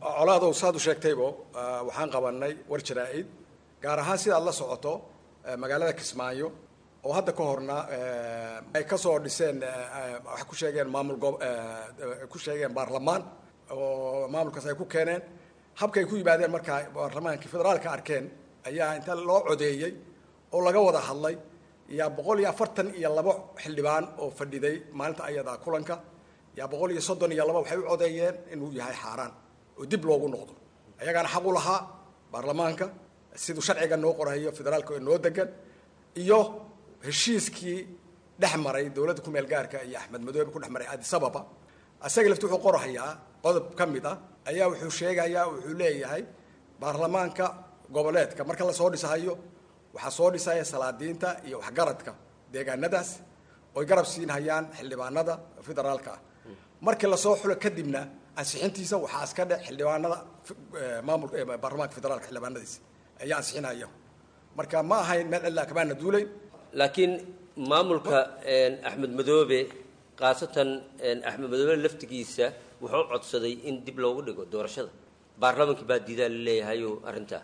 colaadow saad u sheegtaybo waxaan qabanay war jaraa-id gaar ahaan sidaad la socoto magaalada kismaayo oo hadda ka horna ay kasoo dhiseen waxay ku sheegeen maamul go ku sheegeen baarlamaan oo maamulkaas ay ku keeneen habkay ku yimaadeen markaa baarlamaankii federaalka arkeen ayaa inta loo codeeyey oo laga wada hadlay yaa boqol iyo afartan iyo labo xildhibaan oo fadhiday maalinta ayadaa kulanka yaa boqol iyo soddon iyo laba waxay u codeeyeen inuu yahay xaaraan oo dib loogu noqdo ayagaana xaq u lahaa baarlamaanka siduu sharciga noo qorayo federaalka oo noo degan iyo heshiiskii dhex maray dowladda kumeel gaarka iyo axmed madoobe ku dhex maray addis ababa isaga lafti wuxuu qorahayaa qodob ka mid ah ayaa wuxuu sheegayaa wuxuu leeyahay baarlamaanka goboleedka marka lasoo dhisahayo waxaa soo dhisaya salaadiinta iyo waxgaradka deegaanadaas oy garab siinhayaan xildhibaanada federaalka ah markii lasoo xulo kadibna ansixintiisa waxaa iska dhe xildhibaanada maamulka baarlamaanka federaalka xildhibaanadiisa ayaa ansixinaya marka ma ahayn meel cidlaa kamaana duulayn laakiin maamulka axmed madoobe khaasatan axmed madoobe laftigiisa wuxuu codsaday in dib loogu dhigo doorashada baarlamaankii baa diidaa la leeyahayo arrintaa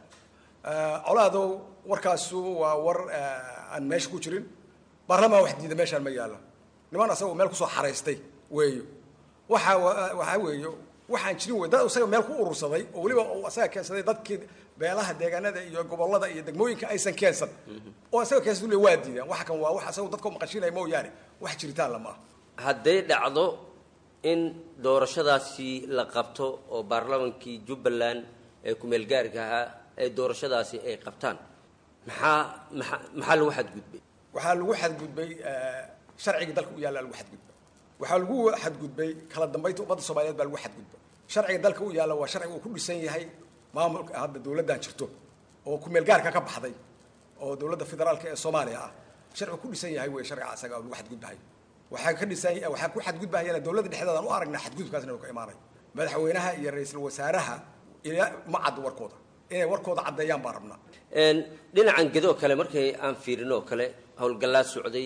colaadow warkaasu waa war aan meesha ku jirin baarlamaan wax diida meeshaan ma yaalo niman asagoo meel kusoo xaraystay weeyo waxa waxaa weeyo waxaan jirin wey dad isaga meel ku urursaday oo weliba uu asaga keensaday dadkii beelaha deegaanada iyo gobolada iyo degmooyinka aysan keensan oo isaga keensan le waa diidaan waxa kan waa wax asagoo dadka maqashinaya mooyaane wax jiritaan lama ah hadday dhacdo in doorashadaasi la qabto oo baarlamaankii jubbaland ee kumeel gaarka ahaa ee doorashadaasi ay qabtaan maxaa maxaa maxaa lagu xadgudbay waxaa lagu xadgudbay sharcigii dalka u yaalla lagu xadgudbay waxaa lagu xadgudbay kala dambaynta ummadda soomaaliyeed baa lagu xadgudbay sharciga dalka u yaalla waa sharciga uu ku dhisan yahay maamulka hadda dowladdan jirto oo kumeel gaarka ka baxday oo dowladda federaalka ee soomaaliya ah sharcigu ku dhisan yahay wey sharciga asaga oo lagu xadgudbahay waxaa ka dhisan waxaa ku xadgudbahayana dowladda dhexdeedaan u aragnaa xadgudubkaasna inuu ka imaanay madaxweynaha iyo ra-iisul wasaaraha ila ma caddo warkooda inay warkooda caddeeyaan baan rabnaa dhinacan gedo kale markay aan fiirin oo kale howlgallaa socday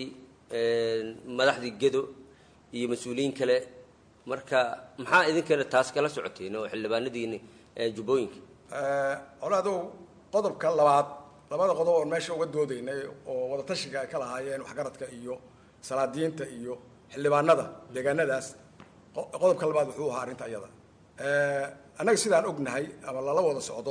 madaxdii gedo iyo mas-uuliyiin kale marka maxaa idinkana taas kala socoteen oo xildhibaanadiini jubbooyinka colaadow qodobka labaad labada qodob oon meesha uga doodaynay oo wadatashiga ay ka lahaayeen waxgaradka iyo salaadiinta iyo xildhibaanada deegaanadaas qodobka labaad wuxuu ahaa arrinta iyada annaga sidaan ognahay ama lala wada socdo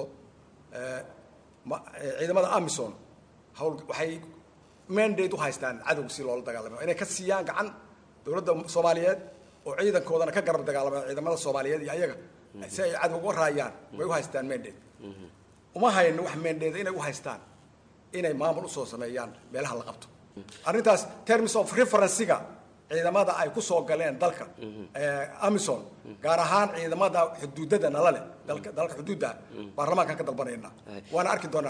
ciidamada amison hawl waxay mandate u haystaan cadowga si loola dagaalamo inay ka siiyaan gacan dowladda soomaaliyeed oo ciidankoodana ka garab dagaalama ciidamada soomaaliyeed iyo ayaga si ay cadowga uga raayaan way u haystaan mandate uma hayno wax mandate inay u haystaan inay maamul usoo sameeyaan meelaha la qabto arrintaas terms of referencega ciidamada ay ku soo galeen dalka amison gaar ahaan ciidamada xuduudada nala leh dalka dalka xuduudda baarlamaankaan ka dalbanayna waana arki doonaa